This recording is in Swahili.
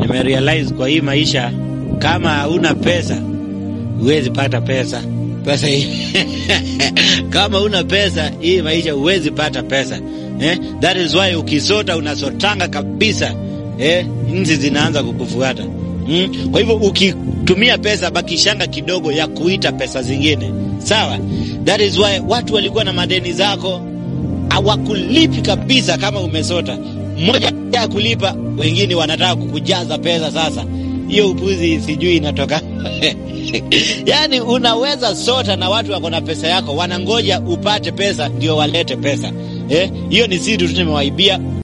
nimerealize kwa hii maisha, kama hauna pesa huwezi pata pesa pesa hii kama una pesa hii maisha huwezi pata pesa eh? That is why ukisota unasotanga kabisa eh? Nzi zinaanza kukufuata mm? Kwa hivyo ukitumia pesa bakishanga kidogo ya kuita pesa zingine, sawa. That is why watu walikuwa na madeni zako hawakulipi kabisa kama umesota. Mmoja ya kulipa, wengine wanataka kukujaza pesa. Sasa hiyo upuzi sijui inatoka Yaani unaweza sota na watu wako na pesa yako, wanangoja upate pesa ndio walete pesa. Eh, hiyo ni siri tu nimewaibia.